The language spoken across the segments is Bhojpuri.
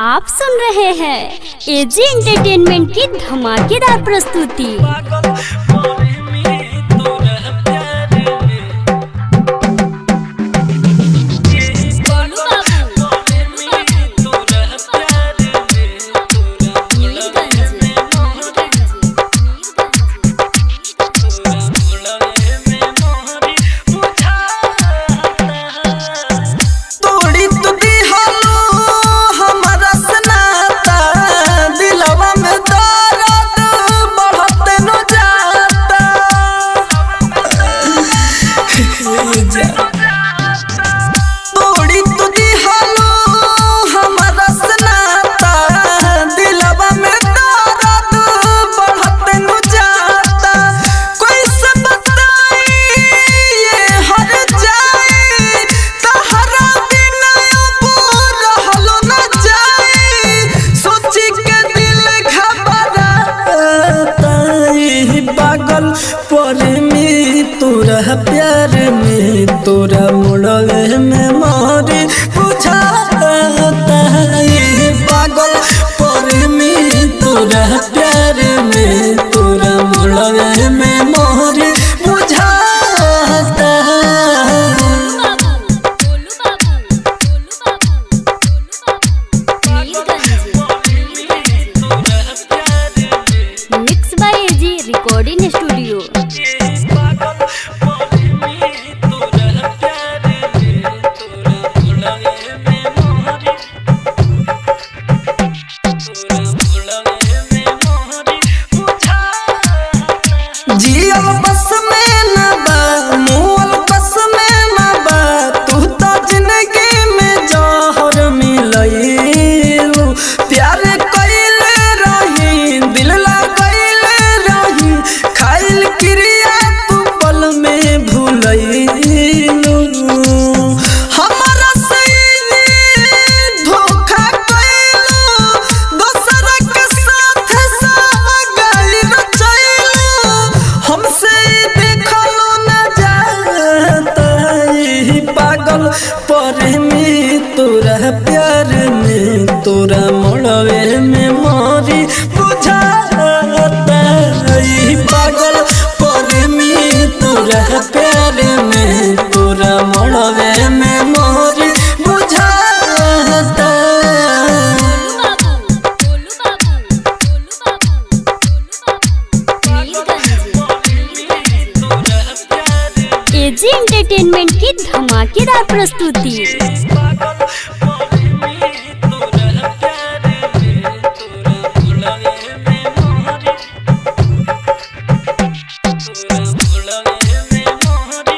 आप सुन रहे हैं एजी एंटरटेनमेंट की धमाकेदार प्रस्तुति पागल मोरे में तोरा प्यार में गोलू बाबू मोरे में तोरा प्यार में तोरा मुड़वे में मोहरी तोरा मुड़वे में मोहरी बुझाता तोड़ी तू दिहलो हमरा सनाता दिलवा में दर्द बढ़त न जाता तोड़ी तू दिहलो हमरा सनाता दिलवा में दर्द बढ़त न जाता कोई से बताई ये हर जाए तहरा बिना अब रहलो न जाए सोची के दिल घबराता ई पागल पर में तोरा प्यार में तोरा मुड़वे में मारे बुझाता ई पागल पर में तोरा प्यार में तोरा मुड़वे में मारे बुझाता गोलू बाबू गोलू बाबू तोरा प्यार में mix by AG recording studio पागल मोरे में तोरा प्यार में तोरा मुड़वे में मोहरी तोरा मुड़वे में मोहरी बुझाता जियल बस में न बा मुअल बस में न बा तू तो जिंदगी में जहर मिलैलू प्यार कइले रही दिल लगैले रही खाइल क्रिया तू पल में भूलैलू हमरा सही धोखा कइलू दोसर के साथ सागल रचैलू हमसे देखलो न जाता ई पागल पर में तोरा प्यार में तोरा मोड़वे में मारी बुझाता ई पागल पर में तोरा प्यार में तोरा मोड़वे में मारी बुझाता एजी एंटरटेनमेंट की धमाकेदार प्रस्तुति पागल मोरे में तोरा प्यार में तोरा मुड़वे में मोहरी तोरा मुड़वे में मोहरी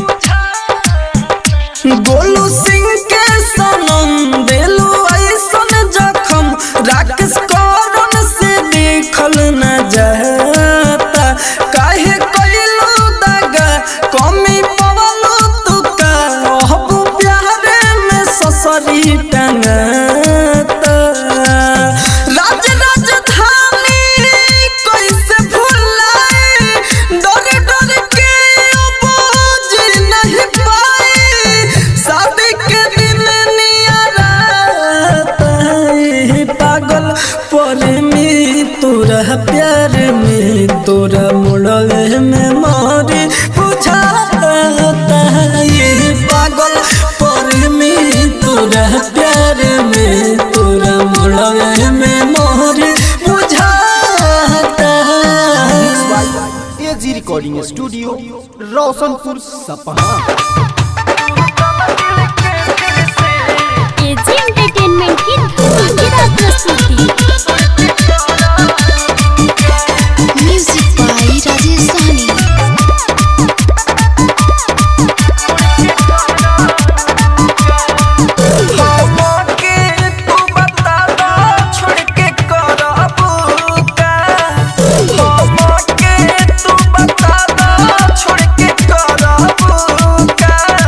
बुझाता गोलू सिंह के सनम देलू ऐसन जखम राकेश करन से देखल न जाता काहे कइलू दगा कमी पवलू तुका अहबू प्यारे में ससरी टंगाता राज राजधानी कैसे भुलाए डर डर के अब जी नहीं पाए शादी के दिन नियराता ई पागल पर में तोरा प्यार में तोरा मुड़वे में मारे बुझाता ये पागल पर में तोरा प्यार में तोरा मुड़वे में मारे बुझाता एजी रिकॉर्डिंग स्टूडियो रोशनपुर सपहा एजी एंटरटेनमेंट की धमाकेदार प्रस्तुति म्यूजिक बाय राजेश सहनी हमके तू बता दो छोड़ के करबू का हमके तू बता दो छोड़ के करबू का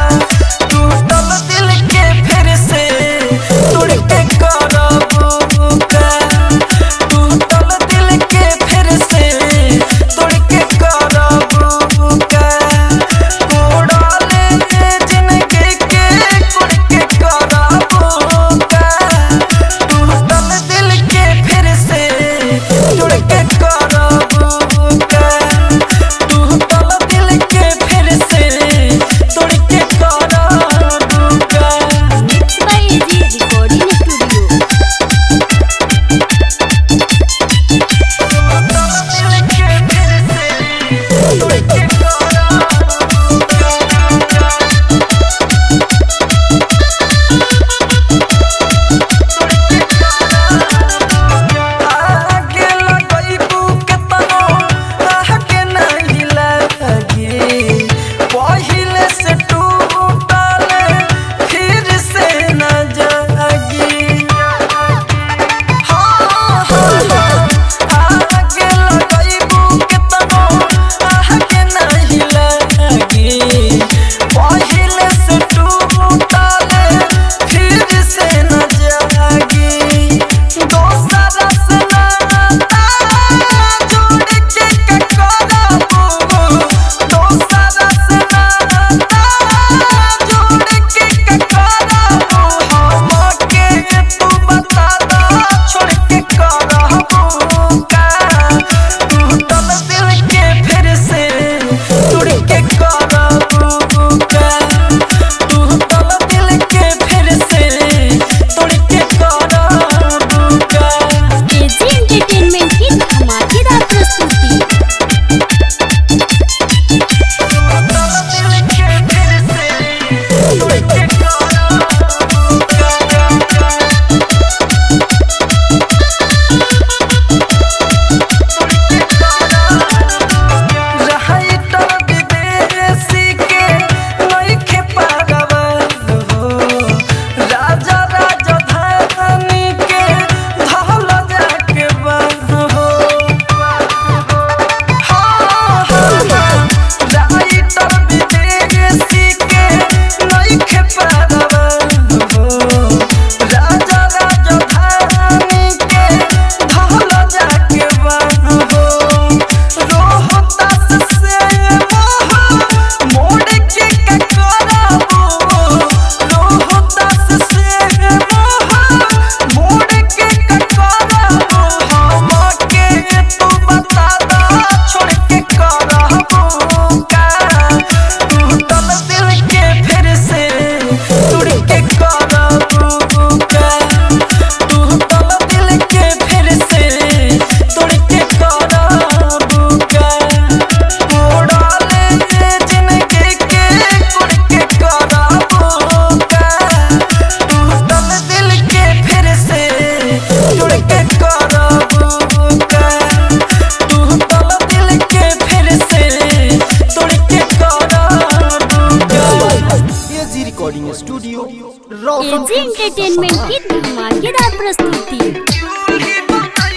धमाकेदार प्रस्तुति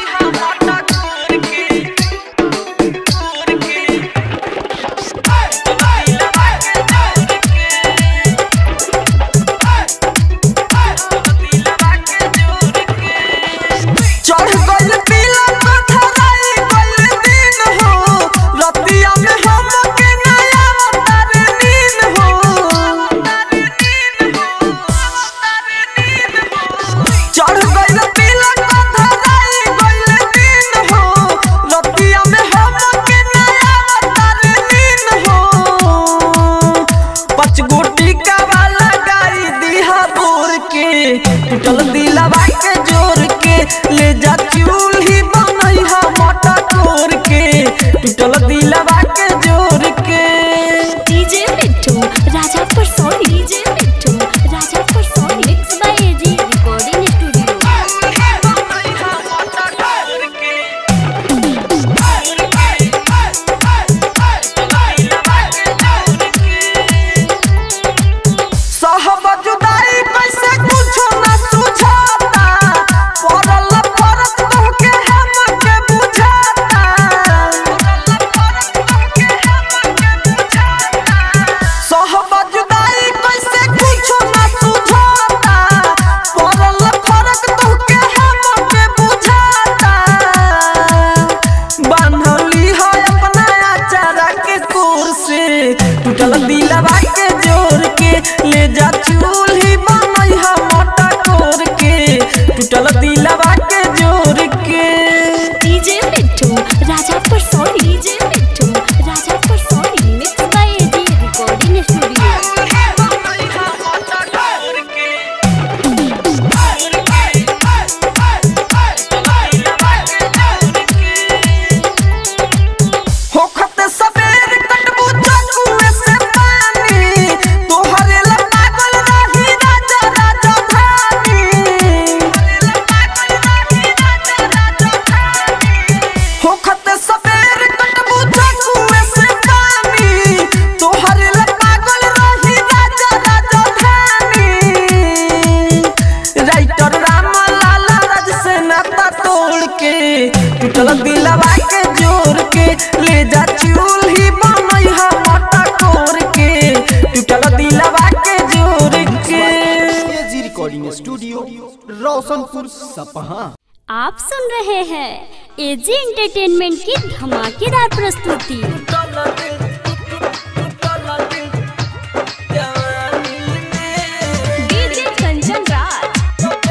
चढ़ गइल पीला पथराई गइल दिन हो रतिया में हम के नया अवतार नींद हो चढ़ गइल पीला पथराई गइल दिन हो रतिया में हम के नया अवतार नींद हो पाँच गोटी का वाला गाई दिहा बोर के टूटल दिलवा के जोर के ले जा चूल्ही बनई हा मोटा तोर के टूटल दिलवा के जोर के डीजे मिट्टू राजा पर सोनी डीजे मिट्टू राजा पर Soni mix by AG recording studio साहब जुदाई कैसे कुछो ना सुझाता पड़ल फरक तोहके हम के बुझाता साहब जुदाई कैसे कुछो ना सुझाता पड़ल फरक तोहके हम के बुझाता बांधली है अपना अचारा के कोर से टूटल दिलवा के जोर के ले जा चूल्ही बनई हा मोटा कोर के टूटल दिलवा के जोर के डीजे मिट्टू राजा पर सोनी डीजे मिट्टू राजा पर Soni mix by AG recording studio होखत सबेर कटबू चकुए से पानी तोहरे ला पागल रही राजा राजा धानी होखत सबेर कटबू चकुए से पानी तोहरे ला पागल रही राजा राजा धानी राइटर राम लाला राज से नाता तोड़ के टूटल दिलवा के जोर के ले जा चूल्ही बनई हा मोटा कोर के टूटल दिलवा के जोर के एजी रिकॉर्डिंग स्टूडियो रोशनपुर सपहा आप सुन रहे हैं एजी एंटरटेनमेंट की धमाकेदार प्रस्तुति डीजे कंचन राज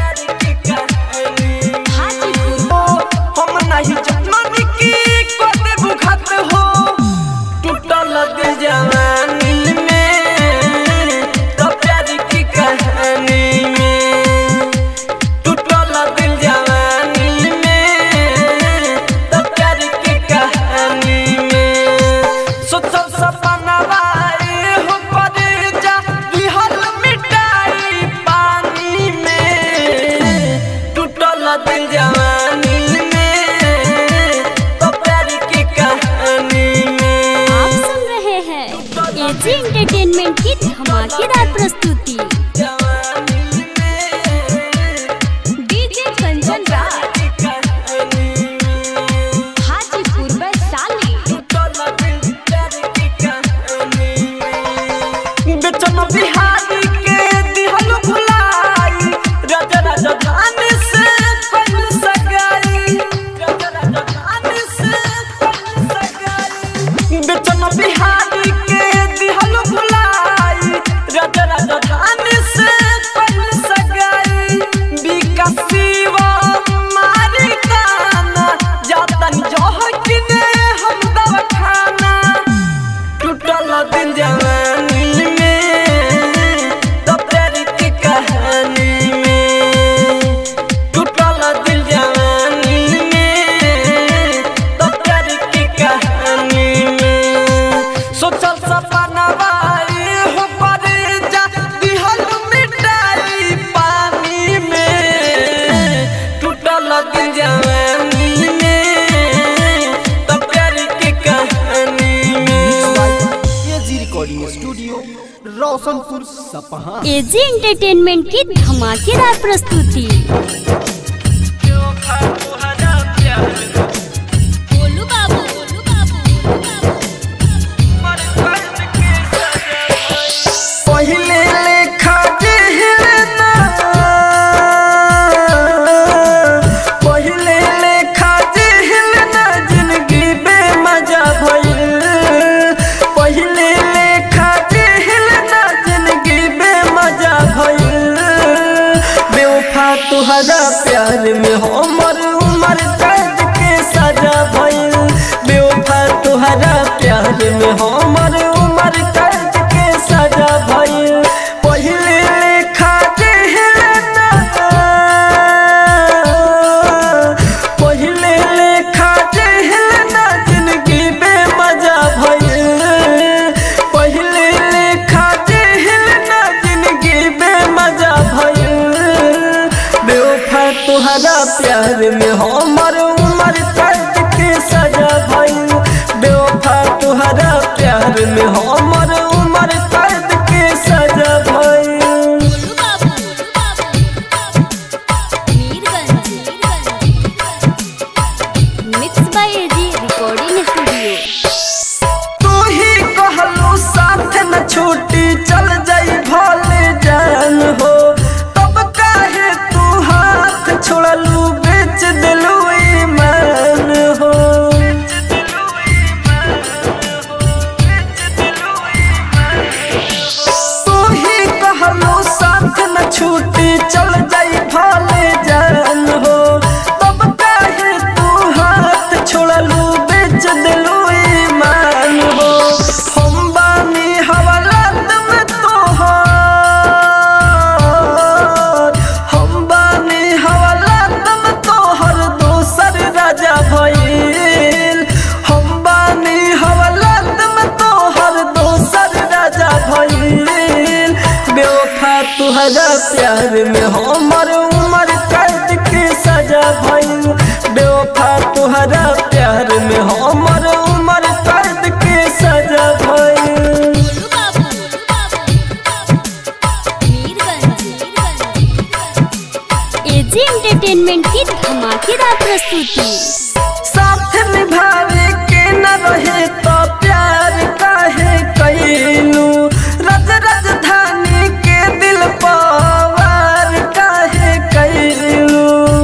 हम नहीं जन्मनी की को देबू खत हो टूटल दिल जवानी में तो प्यार की कहानी में टूटल दिल जवानी में तो प्यार की कहानी में सोचल सपना वाए हो पर जा बिहल मिटाई पानी में टूटल दिल जवानी में तो प्यार की कहानी में आप सुन रहे हैं एजी एंटरटेनमेंट की धमाकेदार प्रस्तुति जवानी में डीजे कंचन राज की कहानी में हाजीपुर वैशाली बेचन बिहारी के दिहल भुलाई राजा राजधानी से कइल रोशनपुर सपहा एजी एंटरटेनमेंट की धमाकेदार प्रस्तुति बेवफा तुहरा प्यार बोलू बाबू बोलू बाबू मर दर्द के सजा पहिले लेखा जिहलना पहिले लेखा जिहलना जिंदगी बेमजा भइल पहिले लेखा जिहलना जिंदगी बेमजा भइल बेवफा तुहरा प्यार में हमर उमर कैद के सजा भइल बेवफा तुहरा प्यार में हमर उमर कैद के सजा भइल पहिले लेखा जिहलना पहिले लेखा जिहलना जिंदगी बेमजा भइल पहिले लेखा जिहलना जिंदगी बेमजा भइल बेवफा तुहरा प्यार में हमर उमर कैद के सजा भइल बेवफा तुहरा प्यार में हमर उमर कैद के सजा भइल बोलू बाबू बोलू बाबू Mirganj mix by AG recording studio तू ही कहलू साथ न छूटी चल जाई भले जान हो तब काहे तू हाथ छोड़लू बेच दिलू ईमान हो तू ही कहलू साथ न छूटी चल जाई भले जान हो तब काहे तू हाथ छोड़लू बेच दिलू ईमान हो हम बानी हवालात में तोहार हम बानी हवालात में तोहर दोसर राजा भइल हम बानी हवालात में तोहर दोसर राजा भइल बेवफा तुहरा प्यार में हमर उमर कैद के सजा भइल बेवफा तुहरा प्यार में हमर उमर कैद के सजा भइल बोलू बाबू बोलू बाबू मीरगंज एजी एंटरटेनमेंट की धमाकेदार प्रस्तुति साथ निभावे के न रहे तो प्यार काहे कैलू रज राजधानी के दिल पवार काहे कैलू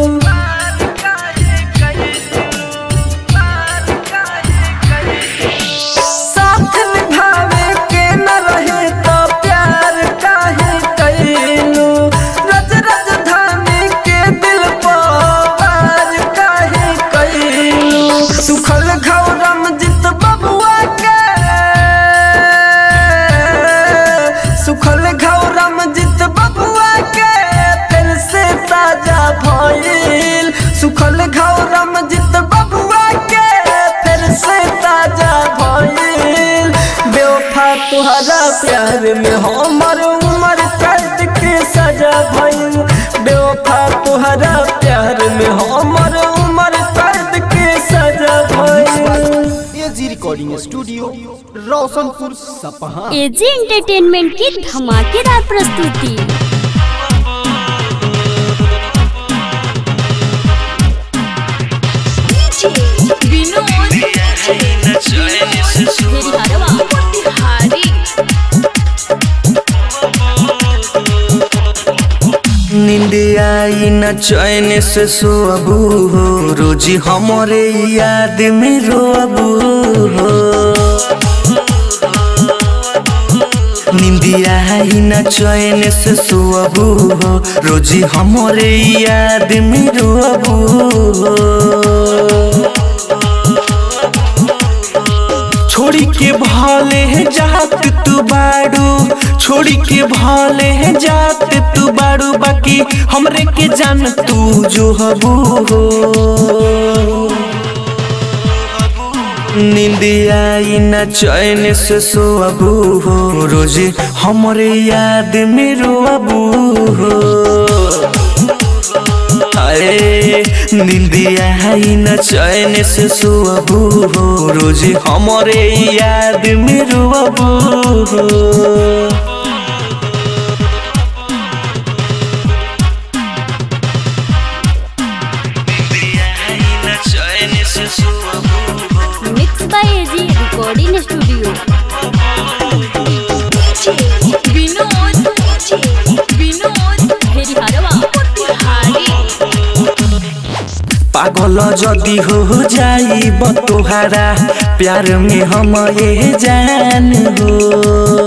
साथ निभावे के न रहे तो प्यार काहे कैलू रज राजधानी के दिल पवार काहे कैलू सुखल घौरम जित बबुआ के सुखल घौरम जित बबुआ के फिर से ताजा भइल सुखल घौरम जित बबुआ के फिर से ताजा भइल बेवफा तुहरा प्यार में हमर उमर कैद के सजा भइल बेवफा तुहरा प्यार में हमर उमर कैद के सजा भइल एजी रिकॉर्डिंग स्टूडियो रोशनपुर सपहा एजी एंटरटेनमेंट की धमाकेदार प्रस्तुति निंदिया न चैन से सोअबू हो रोजी हमरे याद में रोअबू हो निंदिया न चैन से सोअबू हो रोजी हमरे याद में रोअबू हो छोड़ी के भाले जात तू बाड़ू छोड़ी के भाले जात तू बाड़ू बाकी हमरे के जान तू जो हबू हो निंदिया न चैन से सोअबू हो रोजे हमरे याद में रोअबू हो अरे निंदिया है न चैन से सोअबू हो रोज हमरे याद में रोअबू हो रिकॉर्डिंग स्टूडियो विनोद विनोद हेरिहरवा पागल जदी हो जाई तोहारा प्यार में हम ये जान हो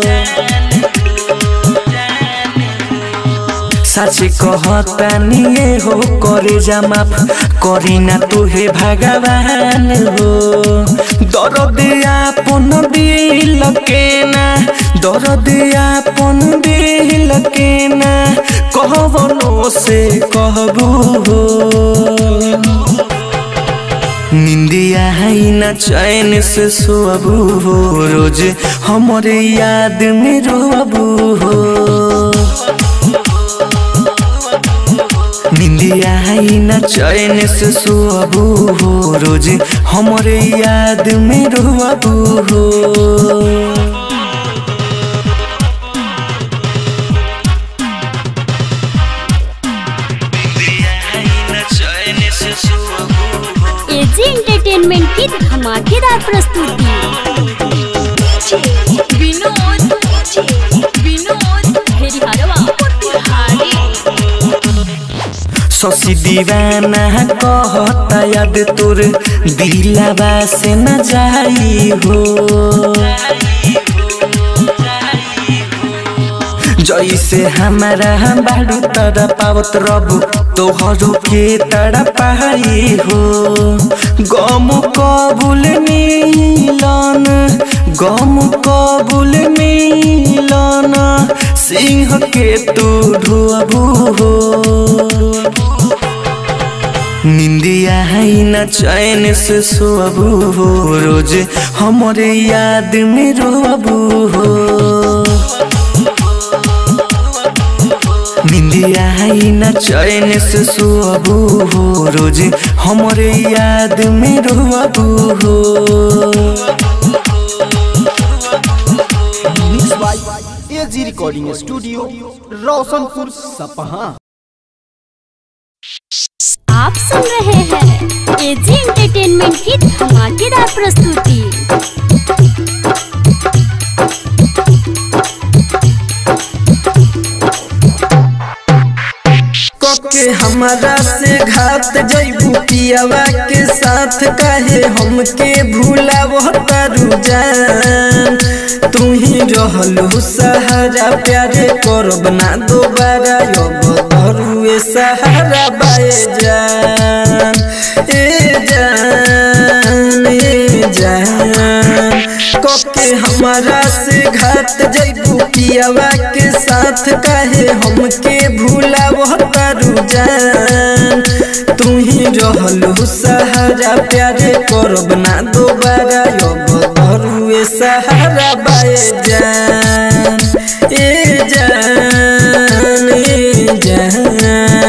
सच कहतानी ये हो करे जा माफ करी ना तुहे भगवान हो दर्द आपन दिल के ना दर्द आपन दिल के ना कहबनो से कहबू हो निंदिया है न चैन से सोबू हो रोज हमारे याद में रोबू हो निंदिया है न चैन से सोबू हो रोज हमारे याद में रोबू हो एजी एंटरटेनमेंट की धमाकेदार प्रस्तुति विनोद विनोद हेरिहरवा शशि दीवाना कहता याद तोर दिलावा से न जाई हो जैसे हमारा बाड़ू तड़ा पावत रब तोहरो के तड़ा पाई हो गम कबूल मिलन गम कबूल मिलन सिंह के तू ढुअबू हो निंदिया है न चैन से सोबू हो रोज हमारे याद में रोबू हो निंदिया है न चैन से सोबू हो रोज हमारे याद में रोबू हो mix by AG recording studio Roshanpur सपहा आप सुन रहे हैं एजी एंटरटेनमेंट की धमाकेदार प्रस्तुति के हमारा से घात जैबू पियावा के साथ काहे हमके भूला वो तारू जान तू ही रहलू सहारा प्यारे करब ना दोबारा अब धरुए सहारा बाए जान ए जान ए जान कके हमारा से घात जैबू पियावा के साथ काहे हमके भूला वो तारू जान तू ही रहलू सहारा प्यारे करब ना दोबारा अब धरुए सहारा बाए जान ए जान ए जान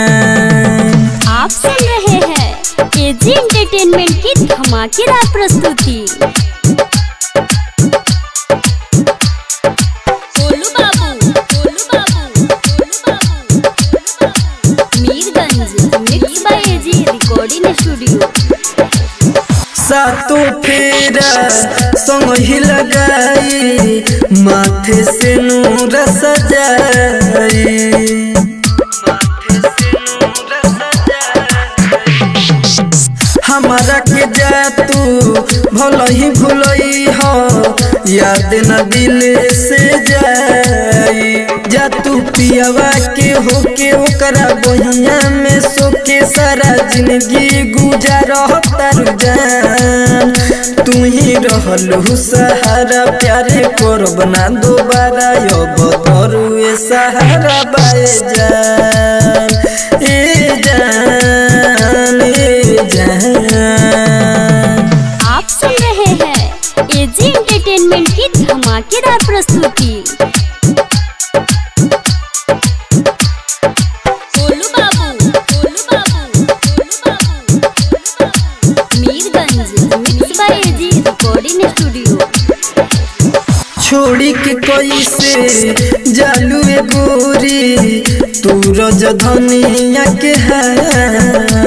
आप सुन रहे हैं एजी एंटरटेनमेंट की धमाकेदार प्रस्तुति गोलू बाबू गोलू बाबू गोलू बाबू Mirganj mix by AG recording studio सातों फेरा संग ही लगाई माथे से नूर सजाई हमारा के जा तू भल ही भूलई हो याद न दिल से जाई जा तू पियावा के होके ओकरा बहिया में सोके सारा जिंदगी गुजार तारू जान तू ही रहलू सहारा प्यारे करब ना दोबारा अब तरुए सहारा बाए जान ए जान ए जान आप सुन रहे हैं एजी एंटरटेनमेंट की धमाकेदार प्रस्तुति गोलू बाबू गोलू बाबू गोलू बाबू गोलू बाबू Mirganj mix by AG recording studio छोड़ी के कैसे जालू ए गोरी तू रज धनिया के है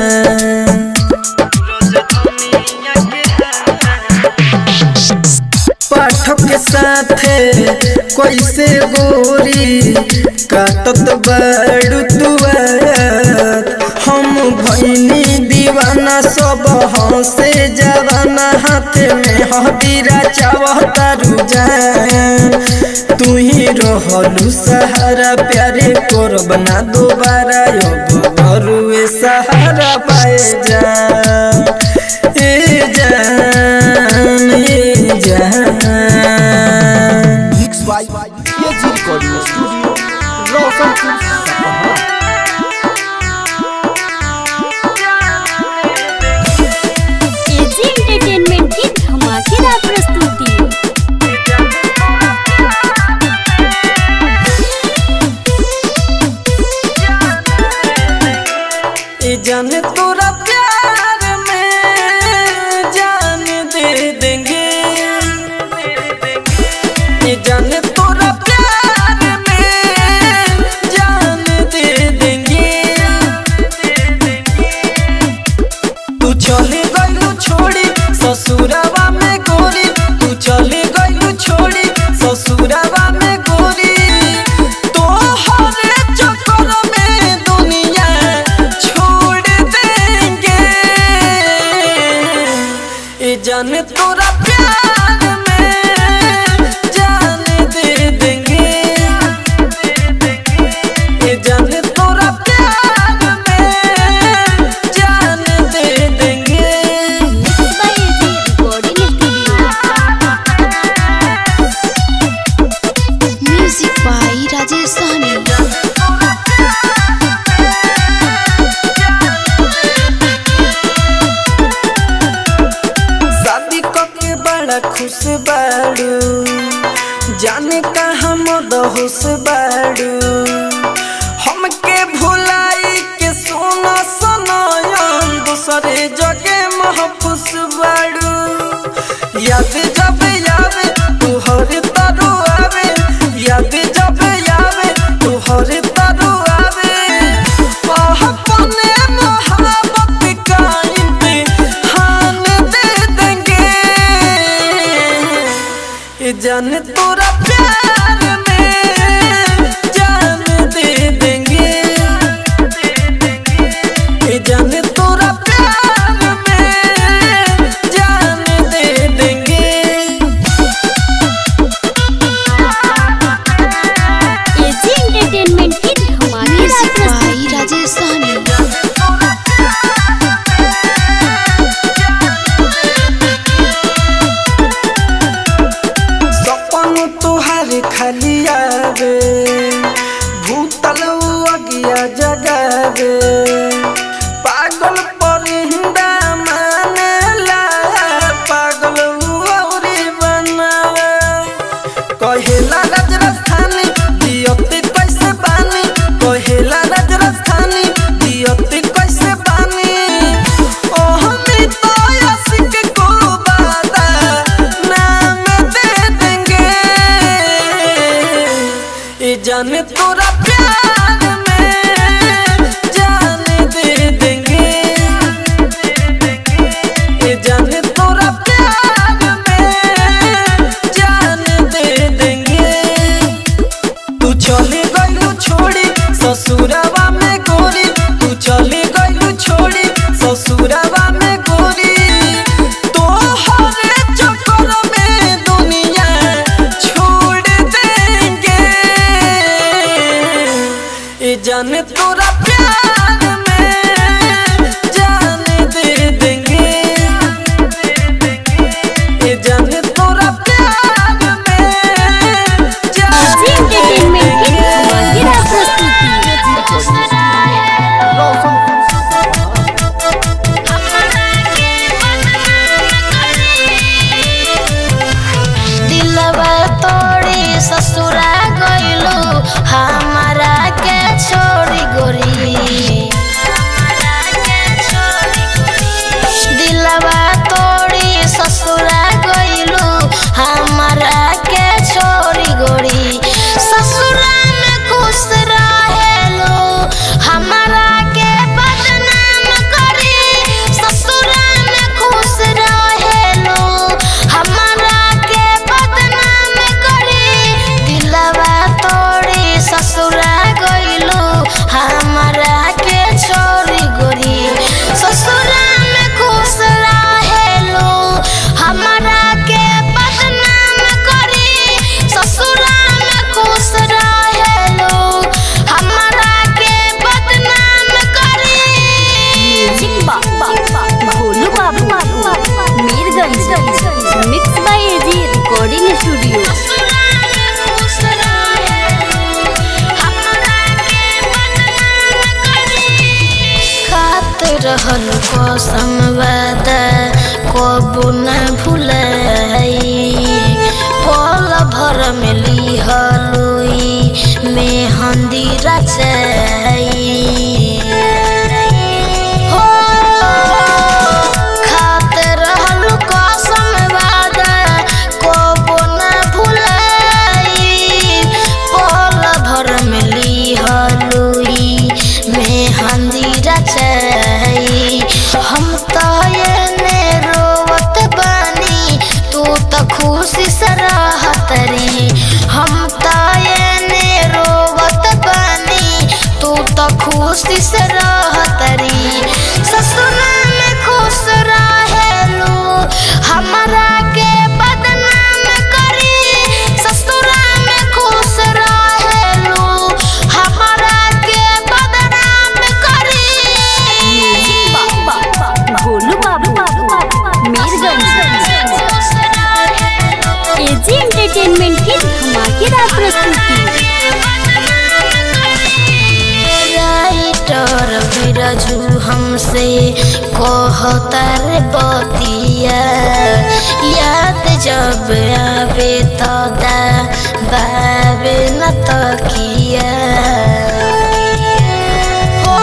दीवाना सब हंसे जवाना हाथ में हबीरा चावता रुझान तू ही रहलू सहारा प्यारे करब ना दोबारा अब घरुए सहारा पाए जान ए जान ए जान mix by AG recording studio Roshanpur सपहा एजी एंटरटेनमेंट की धमाकेदार प्रस्तुति ये जाने तोरा प्यार में जान दे देंगे ये जाने तोरा प्यार में जान दे देंगे तू चले गइलू छोड़ी ससुरावा में गोरी तू चले गइलू छोड़ी ससुरावा में गोरी तोहरे चक्कर में दुनिया छोड़ देंगे ये जाने तोरा प्यार में जान दे देंगे ये जाने तोरा प्यार में जान दे देंगे mix by AG recording studio music by Rajesh Sahni शादी के बड़ा खुश बाड़ू जाने कहाँ मद होश बाड़ू हमके भुलाई के सोना सनयन दूसरे जगे महफूस बाड़ू याद जब यावे तू हर तरु आवे याद जब यावे तू हर तरु आवे आह अपने मोहब्बत का इम्तिहान दे देंगे ये जान तोरा प्यार में जान दे देंगे ये जान तोरा प्यार में जान दे देंगे एजी एंटरटेनमेंट की धमाकेदार म्यूजिक प्रस्तुति बाई राजेश सहनी सपन तो कबो न भुलाई पल भर में लिहलुई मेहंदी रचाई हो खाते रहलु कसम वादा कबो न भुलाई पल भर में लिहलुई मेहंदी रचाई हम तो एने रोवत बानी तू तो खुशी से रहत री हम तो एने रोवत बानी तू तो खुशी से रहत री ससुरा में खुश रहेलू हमरा के बदनाम करी ससुरा में खुश रहेलू हमरा के बदनाम करी गोलू बाबू मीरगंज एजी एंटरटेनमेंट की धमाकेदार प्रस्तुति राइटर बिरजू हमसे कहतर बतिया याद जब आवे तो दा बाबे न तकिया हो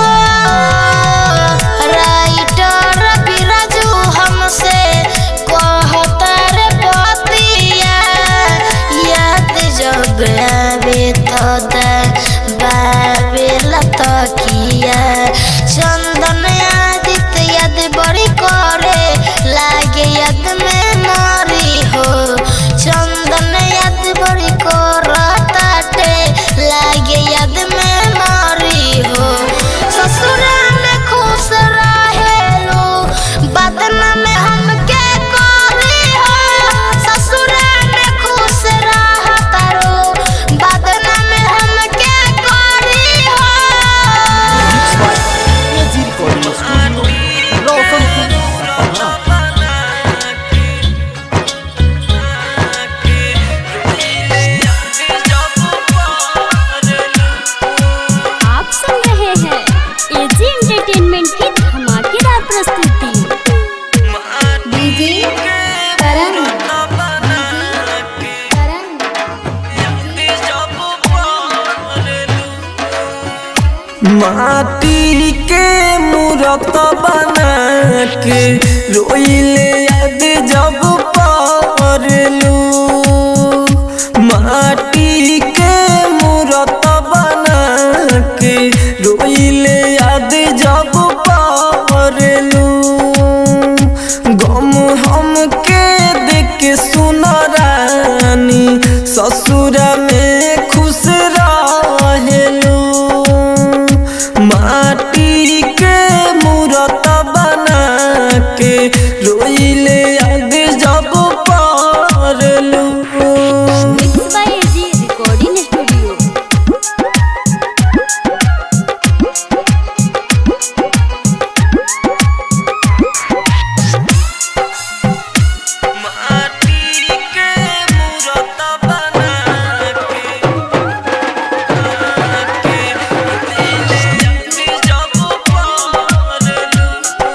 राइटर बिरजू हमसे कहतर बतिया याद जब आवे तो दा बाबे लतकिया चंदन आदित्य याद बड़ी करे लागे याद में मारी हो चंदन याद बड़ी करताटे लागे याद में मारी हो ससुरा में खुश रहेलो बदना में हमके करी हो ससुरा में खुश रहतारो बदना में हमके करी हो एजी रिकॉर्डिंग स्टूडियो रोशनपुर सपहा आप सुन रहे हैं एजी एंटरटेनमेंट की धमाकेदार प्रस्तुति डीजे करण करण माटी के मूरत बना के रोइले याद जब परलू माटी के मूरत बना के रोइले याद जब परलू गम हम के देख सुन रानी ससुर में खुश रहेलू माटी के मूरत बना के रोइले याद जब परलू mix by AG recording studio माटी के मूरत बना के जब परलू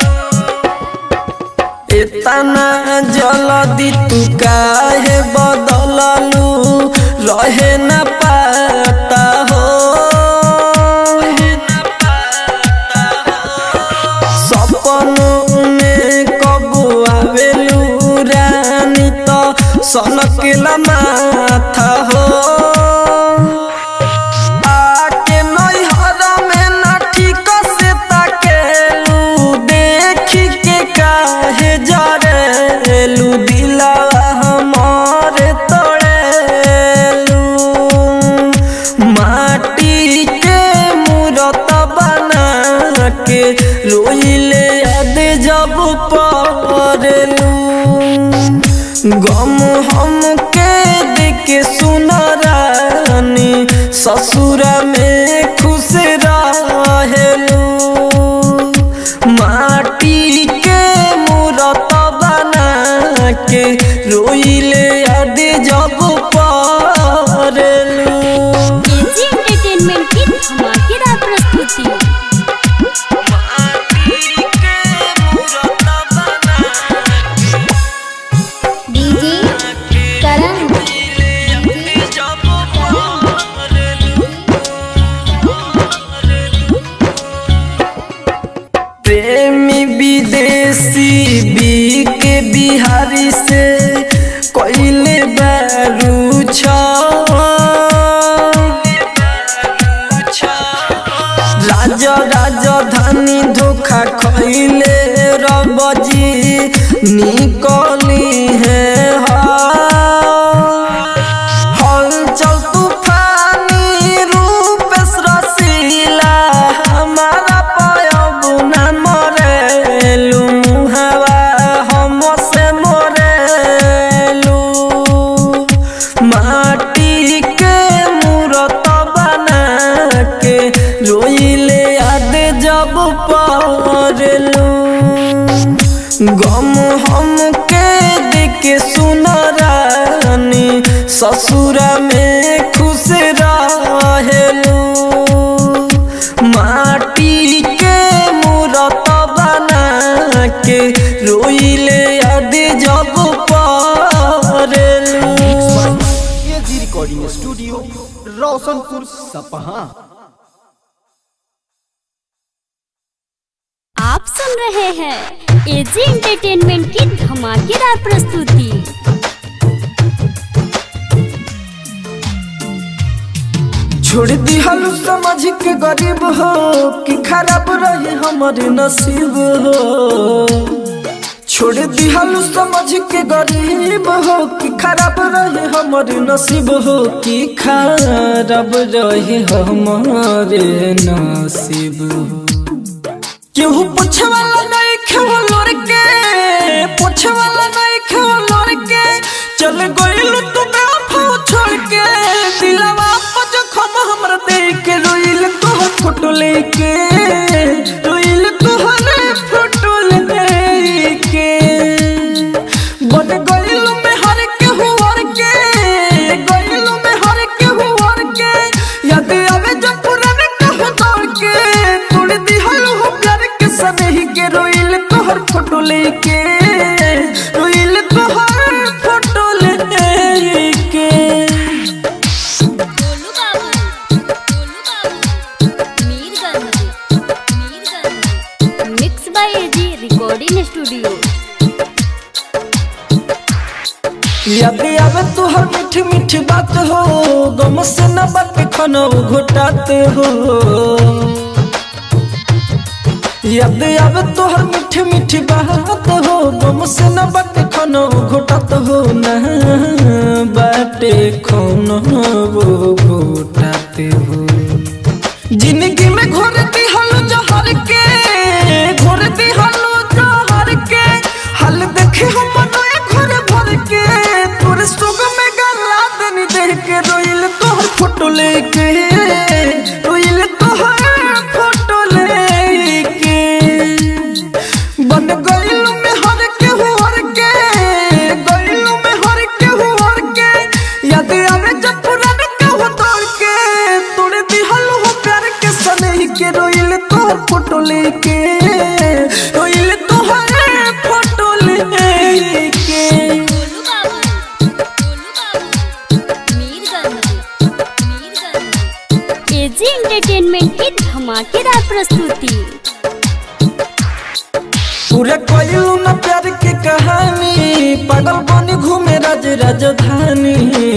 इतना जल्दी तू काहे बदललू रहे न पाता हो सपनों में कबू आवेलू रानी तो सनकला माथा हो आके नैहर में ना ठीक से ताकेलू देखी के काहे जरेलू दिला हमार तोड़ेलू माटी के मूरत बना के रोइले याद जब पड़लू गम हम के देख सुन रानी ससुर में खुश रहेलू माटी के मूरत बना के रोइले याद जब पड़लू एजी एंटरटेनमेंट की धमाकेदार प्रस्तुति माटी के मूरत बना गम हम के देके सुनरानी ससुरा में खुश रहेलू माटी के मूरत बना के रोइले याद जब परेलू एजी रिकॉर्डिंग स्टूडियो रोशनपुर सपहा आप सुन रहे हैं एजी एंटरटेनमेंट की धमाकेदार प्रस्तुति छोड़ दी हलू समझ के गरीब हो कि खराब रही हमारे नसीब हो छोड़ दी हलू समझ के गरीब हो कि खराब रहे हमारे नसीब हो कि खराब रहे हमारे नसीब हो केहू पूछे वाला नहीं खेव लोर के पूछे वाला नहीं खेव लोर के चल गइल तू बेवफा छोड़ के दिलवा पर जखम हमरा देख के रोइल तोहर फोटो लेके रोइल तोहर फोटो लेके बन गइल में हर के हुवर के गइल में हर के हुवर के याद आवे जब पुराने कहू दौड़ के तोड़ दी हलू हो प्यार के सनही के रोइल तोहर फोटो लेके रोइल तोहर फोटो लेके गोलू बाबू गोलू बाबू Mirganj Mirganj mix by AG recording studio याद आवे तोहर मीठी मीठी बात हो गम से न बात खनो घुटाते हो याद आवे तोहर मीठी मीठी बात हो गम से न बात खनो घुटात हो न बाटे खनो वो घुटाते हो जिंदगी में घोर दी हलो जहर के घोर दी हलो जहर के हल देखे हम मनोए घोर भर के तोरे सुग में गला दनी देख के रोइल तोहर फोटो लेके रोइल तोहर फोटो लेके बन गइल में हर के हुर के गइल में हर के हुर के याद आवे जब पुराने कहू तोड़ के तोड़ दिहल हो प्यार के सनही के रोइल तोहर फोटो लेके रोइल तोहर फोटो लेके गोलू बाबू गोलू बाबू मीरगंज मीरगंज एजी एंटरटेनमेंट की धमाकेदार प्रस्तुति पूरा कइलू न प्यार के कहानी पागल बन घूमे राज राजधानी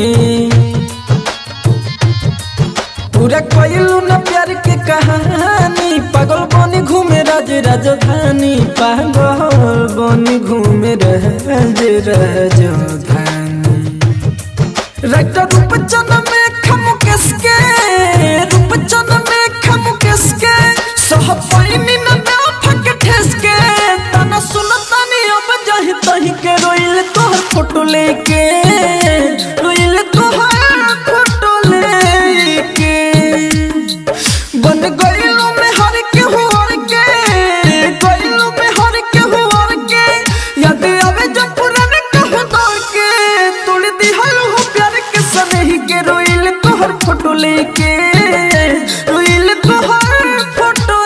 पूरा कइलू न प्यार के कहानी पागल बन घूमे राज राजधानी पागल बन घूमे राज राजधानी रक्त रूप चन में खम किसके रूप चन में खम किसके सह पैनी न ना फक ठेस के तना सुन तनी अब जाहि तही के रोइल तोहर फोटो लेके रोइल तोहर फोटो लेके बन गइलो में हर के हुर के गइलो में हर के हुर के याद आवे जब पुराने कहू दौड़ के तोड़ दी हल हो प्यार के सनही के रोइल तोहर फोटो लेके रोइल तोहर फोटो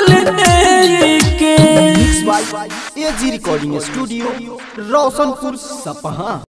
लेके एजी रिकॉर्डिंग स्टूडियो रोशनपुर सपहा